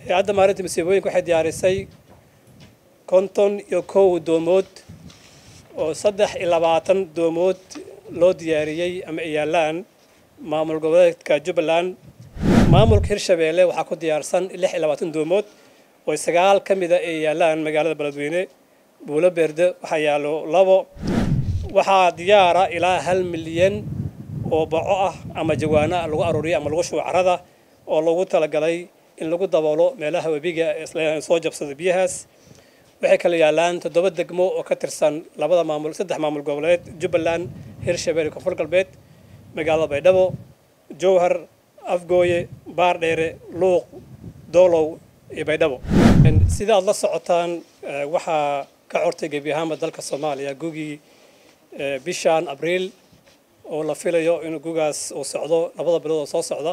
hay-adda maalinta masiibooyinka waxay diyaarisay konton iyo kow doomood oo saddex iyo labaatan doomood loo diyaariyey ama ay yaalaan maamul goboleedka jubbaland maamulka hirshabeelle waxaa ku diyaarsan lix iyo labaatan doomood oo sagaal ka mida ay yaalaan magaalada beledweyne buulo beerde waxaa yaallo labo waxaa diyaara ilaa hal milyan oo baco ah ama jawaano lagu aruuriyo ama lagu shubo carada oo loogu talagalay in lagu daboolo meelaha webiga ee soo jabsada biyahaas waxay kala yaalaan toddoba degmo oo ka tirsan labada maamul saddex maamul goboleed jubbaland hirshabelle koonfur galbeed magaalada baydhabo jowhar afgooye baardheere luuq doolow iyo baydhabo sida aad la socotaan waxaa ka cortay gebi ahaanba dalka soomaaliya gugii bishan abriil oo la filayo in gugaas uu socdo labada bilood oo soo socda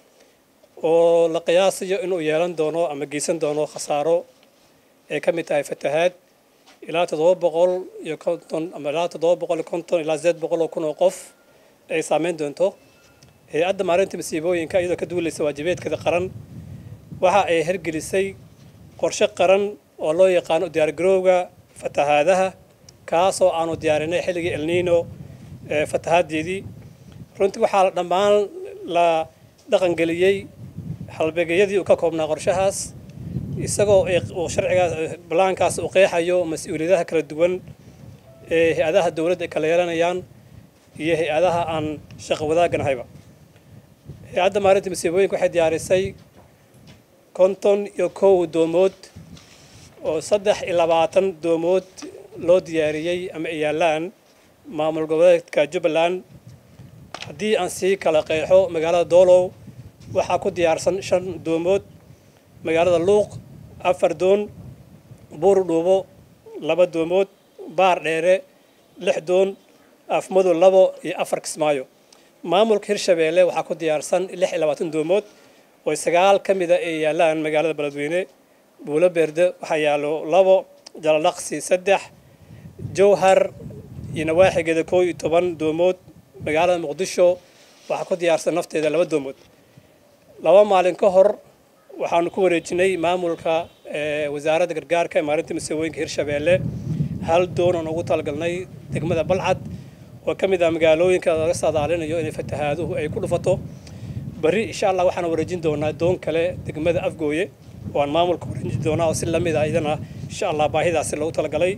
oo la qiyaasayo inuu yeelan doono ama geysan doono khasaaro ay ka mid tahay fatahaad ilaa toddoba boqol iyo konton ama ilaa toddoba boqol iyo konton ilaa sideed boqol oo kun oo qof ay saameyn doonto hay-adda maalinta masiibooyinka iyadoo ka duulaysa waajibeedkeeda qaran waxa ay hergelisay qorshe qaran oo loo yaqaano diyaargarowga fatahaadaha kaasoo aanu diyaarinay xilligii elniino fatahaaddeedii runtii waxaa dhammaan la dhaqangeliyey halbeegyadii uu ka koobnaa qorshahaas isagoo uu sharcigaas balaankaas uu qeexayo mas-uuliyadaha kala duwan ee hay-adaha dowladda ay kala yeelanayaan iyo hay-adaha aan shaqo wadaagganahayba hay-adda maalinta masiibooyinka waxay diyaarisay konton iyo kow doomood oo saddex iyo labaatan doomood loo diyaariyey ama ay yaalaan maamul goboleedka jubbaland haddii aan sii kala qeexo magaalada doolow waxaa ku diyaarsan shan doomood magaalada luuq afar doon buur dhuubo laba doomood baar dheere lix doon afmadow labo iyo afar kismaayo maamulka hirshabeelle waxaa ku diyaarsan lix iyo labaatan doomood oo sagaal ka mida ay yaalaan magaalada beledweyne buulo beerde waxaa yaallo labo jalalaqsi saddex jowhar iyo nawaaxigeeda koo iyo toban doomood magaalada muqdisho waxaa ku diyaarsan nafteeda laba doomood laba maalin ka hor waxaanu ku wareejinay maamulka wasaaradda gargaarka ee maalinta masiibooyinka hirshabeelle hal doon aan ugu talagalnay degmada balcad oo ka mid ah magaalooyinka laga saadaalinayo inay fatahaaduhu ay ku dhufato berri insha allah waxaan wareejin doonaa doon kale degmada afgooye oo aan maamulka wareejin doonaa oo si lamid ah idana insha allah baahidaasi loogu talagalay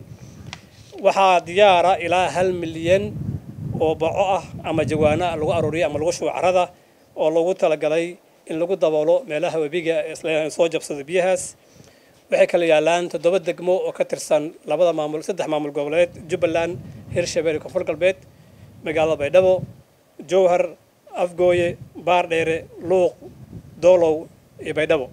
waxaa diyaara ilaa hal milyan oo baco ah ama jawaano lagu aruuriyo ama lagu shubo carada oo loogu talagalay in lagu daboolo meelaha webiga ee soo jabsada biyahaas waxay kala yaalaan toddoba degmo oo ka tirsan labada maamul saddex maamul goboleed jubbaland hirshabelle koonfur galbeed magaalada baydhabo jowhar afgooye baardheere luuq doolow iyo baydhabo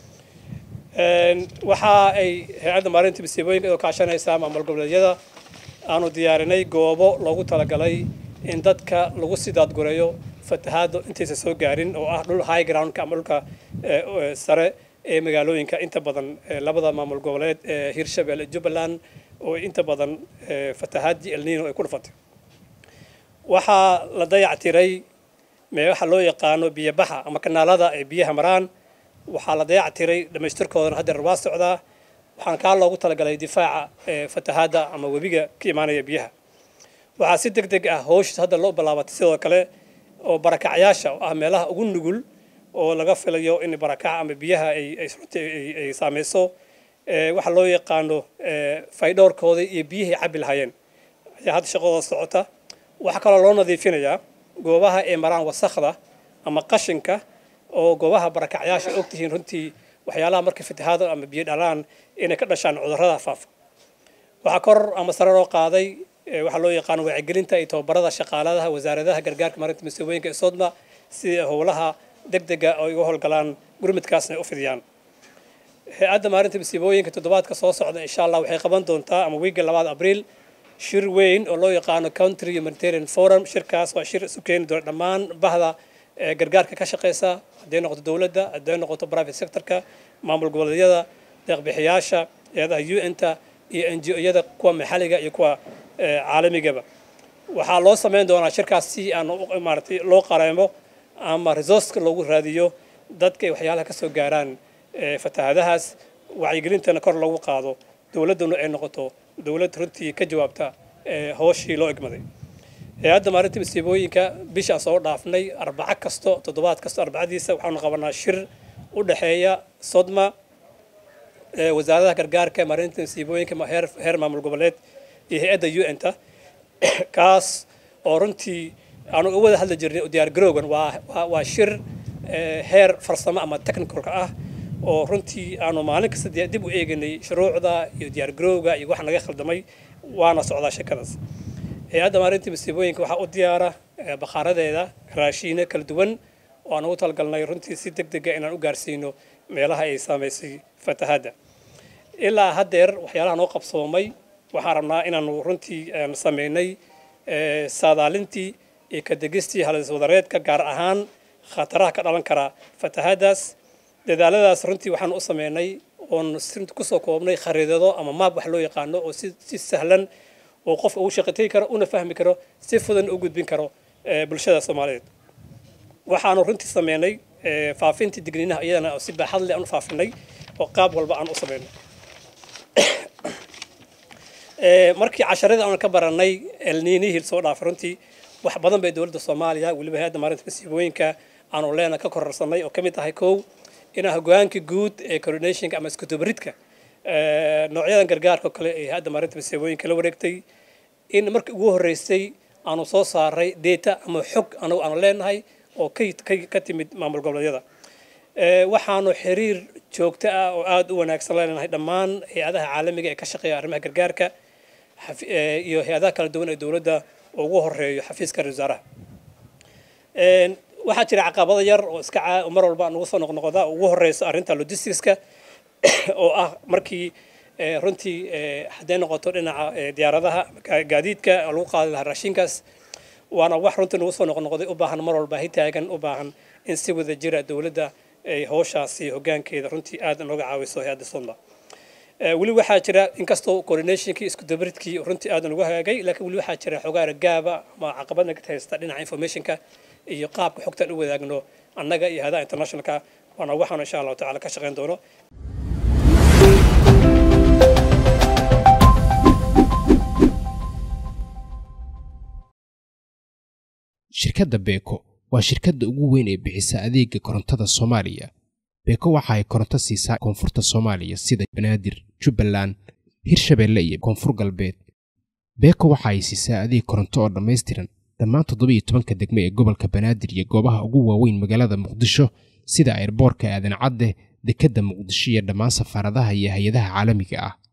waxa ay hay-adda maalinta masiibooyinka oo kaashanaysaa maamul goboleedyada aanu diyaarinay goobo loogu talagalay in dadka lagu sidaadgureeyo fatahaadda intaysa soo gaarin oo ah dhul high groundka ama dhulka sare ee magaalooyinka inta badan labada maamul goboleed ee hirshabelle jubbaland oo inta badan fatahaaddii elniino ay ku dhufatay waxaa la dayactiray waxa loo yaqaano biyobaxa ama kanaalada ay biyaha maraan waxaa la dayactiray dhammaystirkoodana haddeer waa socdaa waxaan kaa loogu talagalay difaaca fatahaadda ama webiga ka imaanaya biyaha waxaa si deg deg ah howshiis hadda loo bilaabatay sidoo kale oo barakacyaasha oo ah meelaha ugu nugul oo laga filayo in barakaca ama biyaha ay saameyso waxa loo yaqaano faydhowrkooda iyo biyihii cabbi lahaayeen ayaa hadda shaqadooda socota waxaa kaloo loo nadiifinayaa goobaha ay maraan wasakhda ama qashinka oo goobaha barakacyaasha ogtihiin runtii waxyaalaha marka fatahaado ama biyo dhalaan inay ka dhashaan cudurrada faafa waxaa kor ama sare loo qaaday waxaa loo yaqaano wacyigelinta iyo tababarada shaqaaladaha wasaaradaha gargaarka maarinta masiibooyinka ee sodma si howlaha deg dega ay uga howlgalaan gurmidkaasna ay u fidiyaan hay-adda maarinta masiibooyinka toddobaadka soo socda insha allah waxay qaban doontaa ama wiigga labaad abriil shir weyn oo loo yaqaano country humanitarian forum shirkaas waa shir isu keeni doona dhammaan bahda gargaarka ka shaqeysa hadday noqoto dowladda hadday noqoto private sectorka maamul goboleedyada deeqbixiyaasha hay-adaha un-ta iyo n g o-yada kuwa maxalliga iyo kuwa caalamigaba waxaa loo sameyn doonaa shirkaas si aan maaratay loo qareemo ama resourceka loogu raadiyo dadka ay waxyaalaha ka soo gaaraan fatahaadahaas wacyigelintana kor lagu qaado dowladduna ay noqoto dowlad runtii ka jawaabta hooshii loo egmaday hay-adda maalinta masiibooyinka bishaan soo dhaafnay arbaco kasto toddobaad kasto arbacadiisa waxaanu qabanaa shir u dhexeeya sodma wasaaradaha gargaarka maalinta masiibooyinka heer maamul goboleed iyo hay-adda u n ta kaas oo runtii aanu uga wada hadli jirnay diyaar garowgan waa shir heer farsamo ama technicalka ah oo runtii aanu maalin kasta dib u eeganay shuruucda iyo diyaar garowga iyo wax naga khaldamay waana socdaa shekadaas hay-adda maalinta masiibooyinka waxaa u diyaara bakhaaradeeda raashiino kala duwan oo aan ugu talagalnay runtii si deg dega inaan u gaarsiino meelaha ay saamaysay fatahadda ilaa haddeer waxyaalaha noo qabsoomay waxaan rabnaa inaanu runtii sameynay saadaalintii iyo ka degistii haliswadareedka gaar ahaan khataraha ka dhalan kara fatahaddaas dadaaladaas runtii waxaan u sameynay oon kusoo koobnay khariidado ama maab wax loo yaqaano oo si sahlan oo qofka ugu shaqatay karo una fahmi karo si fudan u gudbin karo bulshada soomaaliyeed waxaanu runtii sameynay faafintii digniinaha iyadana si baaxad leh aan u faafinay oo qaab walba aan u sameynay markii casharada aan ka baranay elniinihii soo dhaafay runtii wax badan bay dowladda soomaaliya weliba hay-adda maalinta masiibooyinka aanu leena ka kororsanay oo ka mid tahay kow inaa hogaankii guud ee coordinationka ama iskudubaridka noocyadan gargaarka oo kale ee hay-adda maalinta masiibooyinka la wareegtay in markii ugu horreysay aanu soo saaray data ama xog anagu aanu leenahay oo ka timid maamul goboleedyada waxaanu xiriir joogto ah oo aada u wanaagsan leenahay dhammaan hay-adaha caalamiga ee ka shaqeeya arrimaha gargaarka iyo hay-adaha kala duwan ee dowladda ugu horeeyo xafiiska ra wasaaraha waxaa jira caqabado yar oo iska mar walba nagu soo noqnoqda ugu horeyso arrinta logisticska oo ah markii runtii hadday noqoto dhinaca diyaaradaha gaadiidka lagu qaadi lahaa raashinkaas waana wax runtii nagu soo noqnoqday u baahan mar walba hitaagan u baahan in si wada jira dowladda ay howshaasi hoggaankeeda runtii aad nooga caawiso hay-adda sodma weli waxaa jira inkastoo coordinationkii isku dabaridkii runtii aad nagu hagaagay laakiin weli waxaa jira xogaara gaaba ama caqabadna ka haysta dhinaca informationka iyo qaabka xogtaan u wadaagno annaga iyo hadaha internationalka waana waxaan insha allahu tacala ka shaqayn doono shirkadda beeko waa shirkadda ugu weyn ee bixisa adeega korontada soomaaliya beeko waxa ay koronto siisaa koonfurta soomaaliya sida banaadir jubbaland hirshabeelle iyo koonfur galbeed beeko waxa ay siisaa adeeg koronto oo dhammaystiran dhammaan toddobiyo tobanka degmo ee gobolka banaadir iyo goobaha ugu waaweyn magaalada muqdisho sida airboorka aadan cadde dekedda muqdisho iyo dhammaan safaaradaha iyo hay-adaha caalamiga ah